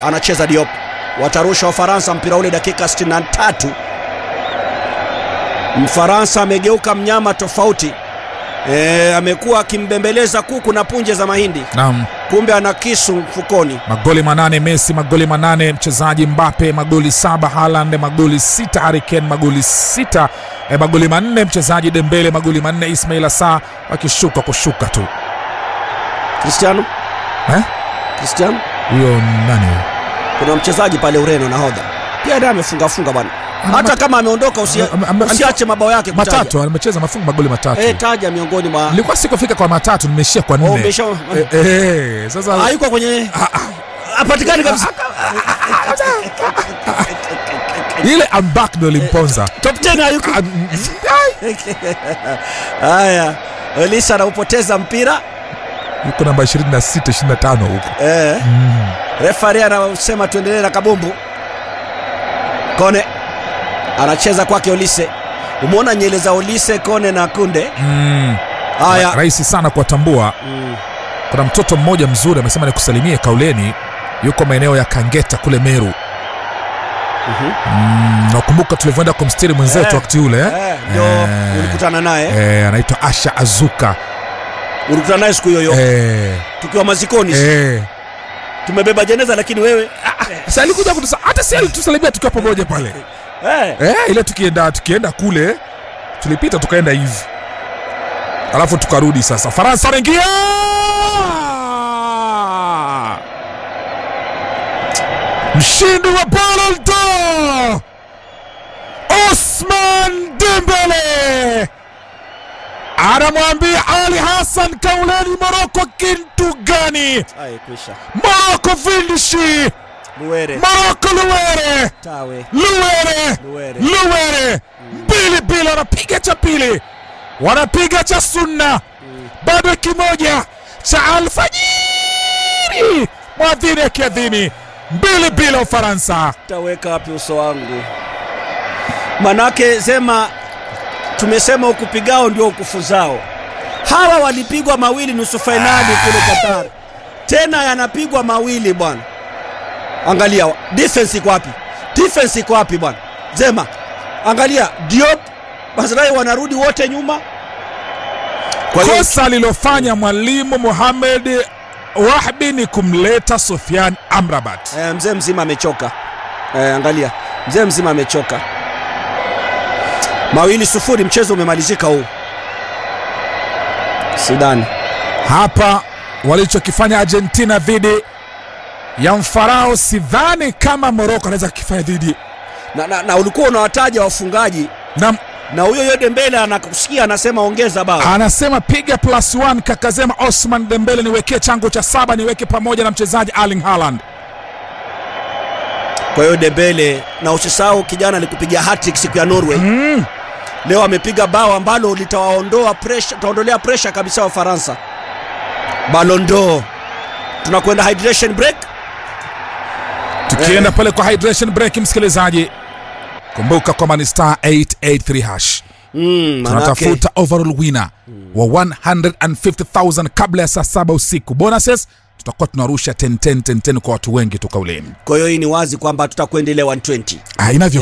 anacheza Diop, watarusha Wafaransa mpira ule dakika 63. Mfaransa amegeuka mnyama tofauti e, amekuwa akimbembeleza kuku na punje za mahindi, Naam, kumbe ana kisu mfukoni. magoli manane Messi, magoli manane mchezaji Mbappe, magoli saba Haaland, magoli sita Harry Kane, magoli sita eh, magoli manne mchezaji Dembele, magoli manne Ismail Assar, wakishuka kushuka tu Cristiano eh? Cristiano, Huyo nani huyo? kuna mchezaji pale Ureno nahodha pia naye amefunga funga bwana, Ana hata mat- kama ameondoka usia, Ame- ame- usiache mabao yake kutaja. matatu amecheza mafungu magoli matatu Eh, taja miongoni mwa nilikuwa sikufika kwa matatu nimeishia kwa Oh, nne umesha- Eh, eh, sasa hayuko kwenye hapatikani kabisa. ile ambak ndo limponza Top 10 hayuko. Ah, mm, Haya, Olisa anaupoteza mpira yuko namba 26 25 huko eh. Mm. Refari anasema tuendelee na kabumbu. Kone anacheza kwake Olise. Umeona nyele za Olise, Kone na Kunde. Mm. Haya, rahisi sana kuwatambua Mm. kuna mtoto mmoja mzuri amesema nikusalimie kauleni yuko maeneo ya kangeta kule meru Mhm. mm, nakumbuka tulivyoenda kumstiri mwenzetu Eh, wakati ule Eh, ndio Eh. ulikutana naye, eh, anaitwa asha azuka ulikutana naye siku hiyo hiyo eh, tukiwa mazikoni, eh. tumebeba jeneza, lakini wewe Sasa alikuja kutusa hata si alitusalimia tukiwa pamoja pale eh, eh, ile tukienda tukienda kule tulipita tukaenda hivi alafu tukarudi sasa faransa anaingia mshindi wa Ballon d'Or Osman Dembele anamwambia Ali Hassan kauleni Moroko kintu gani ai kwisha Moroko vindishi Luwere Moroko luwere tawe luwere Luwere luwere mbili mbili wanapiga cha pili wanapiga cha sunna bado kimoja cha alfajiri mwadhini akiadhini mbili bila ufaransa taweka wapi uso wangu? Manake sema tumesema ukupigao ndio ukufuzao. Hawa walipigwa mawili nusu fainali kule Qatar, tena yanapigwa mawili bwana. Angalia defense iko wapi? Defense iko wapi bwana? Zema, angalia Diop, Barzai wanarudi wote nyuma. Kwa hiyo kosa alilofanya mwalimu Mohamed Wahbi ni kumleta Sofian Amrabat eh, mzee mzima amechoka. Eh, angalia mzee mzima amechoka. Mawili sufuri, mchezo umemalizika huu. Sudani hapa walichokifanya Argentina dhidi ya mfarao sidhani kama Moroko anaweza kukifanya dhidi na, na, na ulikuwa unawataja wafungaji na na huyo yo Dembele anakusikia anasema ongeza bao. anasema piga plus one kakazema Osman Dembele, niwekee chango cha saba niweke pamoja na mchezaji Erling Haaland. Kwa hiyo Dembele, na usisahau kijana alikupigia hat-trick siku ya Norway. Mm. Leo amepiga bao ambalo litawaondoa pressure, taondolea pressure kabisa wa Faransa. Ballon d'Or. Tunakwenda hydration break. Tukienda pale kwa hydration break, msikilizaji, kumbuka kwamba ni star 883 hash Mm, manake tunatafuta overall winner wa 150,000 kabla ya saa saba usiku. Bonuses tutakuwa tunarusha 10 10 10 10 kwa watu wengi tu kauleni. kwa hiyo hii ni wazi kwamba tutakuendelea 120. Ah, inavyo